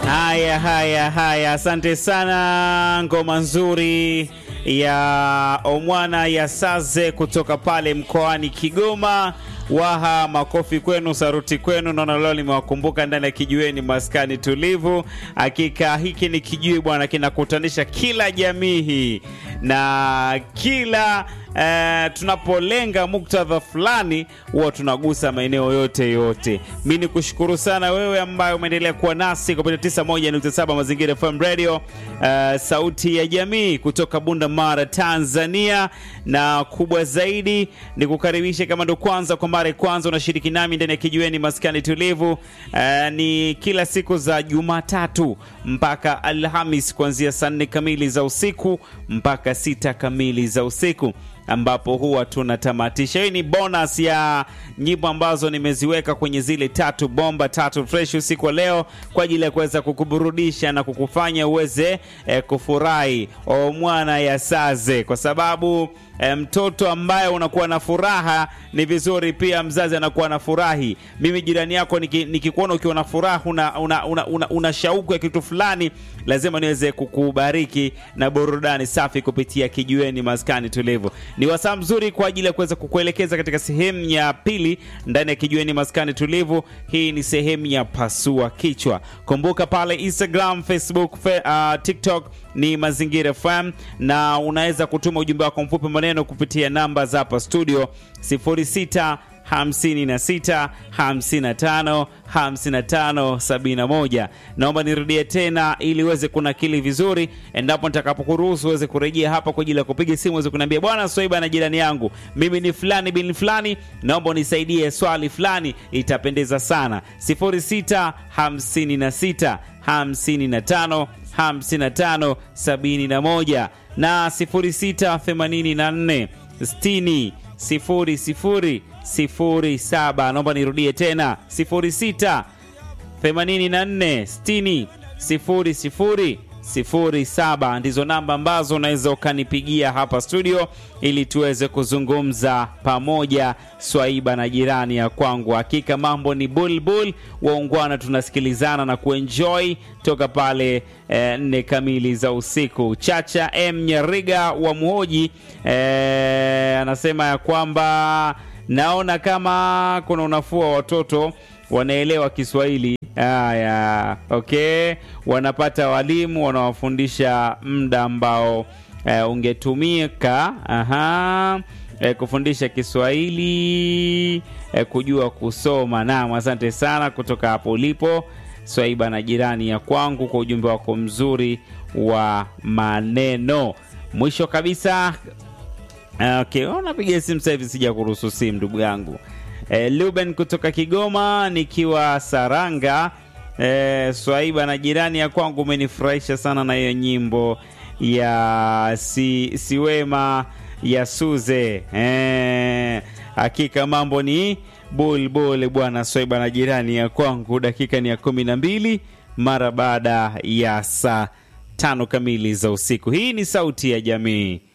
Haya, haya, haya, asante sana. Ngoma nzuri ya Omwana ya Saze kutoka pale mkoani Kigoma. Waha, makofi kwenu, saruti kwenu. Naona leo limewakumbuka ndani ya kijiweni, maskani tulivu. Hakika hiki ni kijiwe bwana, kinakutanisha kila jamii hii na kila Uh, tunapolenga muktadha fulani huwa tunagusa maeneo yote yote. Mi ni kushukuru sana wewe ambaye umeendelea kuwa nasi kupitia 91.7 Mazingira FM Radio, uh, sauti ya jamii kutoka Bunda Mara, Tanzania. Na kubwa zaidi ni kukaribisha, kama ndo kwanza kwa mara ya kwanza unashiriki nami ndani ya kijiweni maskani tulivu, uh, ni kila siku za Jumatatu mpaka Alhamis kuanzia saa nne kamili za usiku mpaka sita kamili za usiku ambapo huwa tunatamatisha. Hii ni bonus ya nyimbo ambazo nimeziweka kwenye zile tatu bomba tatu fresh usiku wa leo kwa ajili ya kuweza kukuburudisha na kukufanya uweze eh, kufurahi o mwana ya saze, kwa sababu eh, mtoto ambaye unakuwa na furaha ni vizuri pia mzazi anakuwa na furahi. Mimi jirani yako nikikuona ukiwa na furaha, una, una, una, una, una shauku ya kitu fulani, lazima niweze kukubariki na burudani safi kupitia kijiweni maskani tulivu. Ni wasaa mzuri kwa ajili ya kuweza kukuelekeza katika sehemu ya pili ndani ya kijiweni maskani tulivu. Hii ni sehemu ya pasua kichwa. Kumbuka pale Instagram, Facebook, fe, uh, TikTok ni Mazingira FM, na unaweza kutuma ujumbe wako mfupi maneno kupitia namba za hapa studio 06 56 55 55 71. Naomba nirudie tena ili uweze kunakili vizuri, endapo nitakapokuruhusu uweze kurejea hapa kwa ajili ya kupiga simu, uweze kuniambia bwana Swaiba na jirani yangu, mimi ni fulani bin fulani, naomba unisaidie swali fulani, itapendeza sana. 06 56 55 55 71 na 06 84 60 sifuri sifuri sifuri saba. Naomba nirudie tena sifuri sita themanini na nne sitini sifuri sifuri sifuri saba ndizo namba ambazo unaweza ukanipigia hapa studio ili tuweze kuzungumza pamoja, Swaiba na jirani ya kwangu. Hakika mambo ni bulbul, waungwana, tunasikilizana na kuenjoy toka pale eh, nne kamili za usiku. Chacha M Nyariga wa Muhoji eh, anasema ya kwamba naona kama kuna unafuu wa watoto wanaelewa Kiswahili. Haya, okay, wanapata walimu wanawafundisha muda ambao eh, ungetumika aha, eh, kufundisha Kiswahili eh, kujua kusoma. Naam, asante sana kutoka hapo ulipo Swaiba na jirani ya kwangu kwa ujumbe wako mzuri wa maneno. Mwisho kabisa, okay, unapiga simu sasa hivi, sija kuruhusu simu ndugu yangu. E, Luben kutoka Kigoma nikiwa Saranga. E, Swaiba na jirani ya kwangu, umenifurahisha sana na hiyo nyimbo ya si, siwema ya Suze. E, hakika mambo ni bulbul bwana. Swaiba na jirani ya kwangu, dakika ni ya kumi na mbili mara baada ya saa tano kamili za usiku. Hii ni sauti ya jamii.